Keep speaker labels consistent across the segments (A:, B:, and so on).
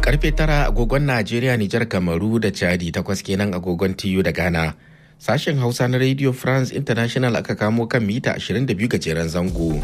A: Karfe tara agogon Najeriya, Nijar, Kamaru da Chadi takwas kenan agogon TU da Ghana. Sashen Hausa na Radio France International aka kamo kan mita 22 gajeren zango.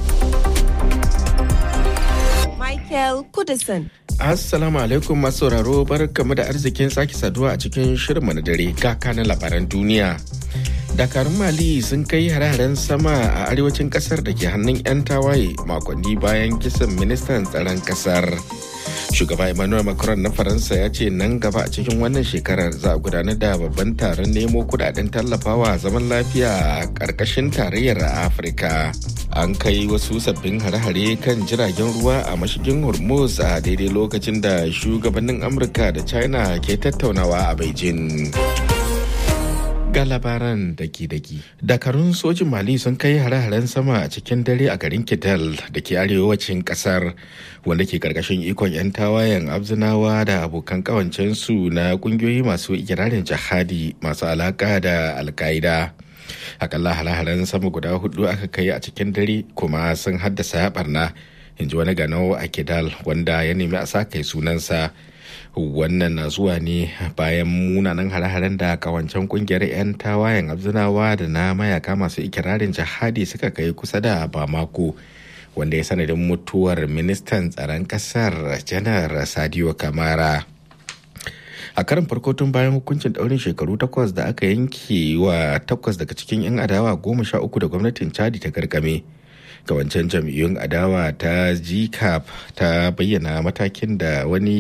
B: Michael Kudison.
A: Assalamu alaikum masu sauraro barkamu da arzikin sake saduwa a cikin shirinmu na dare ga kanan labaran duniya. dakarun mali sun kai hare-haren sama a arewacin kasar da ke hannun 'yan tawaye makonni bayan kisan ministan tsaron kasar shugaba emmanuel macron na faransa ya ce nan gaba a cikin wannan shekarar za a gudanar da babban taron nemo kudaden tallafawa zaman lafiya a ƙarƙashin tarayyar afirka an kai wasu sabbin hare-hare kan jiragen ruwa a mashigin hormuz a daidai lokacin da shugabannin amurka da china ke tattaunawa a beijing ga labaran daki-daki. Dakarun sojin Mali sun kai hare-haren sama a cikin dare a garin Kidal da ke arewacin kasar wanda ke karkashin ikon 'yan tawayen abzinawa da abokan kawancensu na kungiyoyi masu ikirarin jihadi masu alaka da alkaida. Akalla hare-haren sama guda hudu aka kai a cikin dare kuma sun haddasa barna. in ji wani ganau a Kidal wanda ya nemi a sa kai sunansa. wannan na zuwa ne bayan munanan hare-haren da kawancen kungiyar 'yan tawayen abzinawa da na mayaka masu ikirarin jihadi suka kai kusa da bamako wanda ya sanadin mutuwar ministan tsaron kasar janar sadio kamara a karin farko tun bayan hukuncin daurin shekaru takwas da aka yanke wa takwas daga cikin 'yan adawa goma sha uku da gwamnatin chadi ta gargame kawancen jam'iyyun adawa ta gcap ta bayyana matakin da wani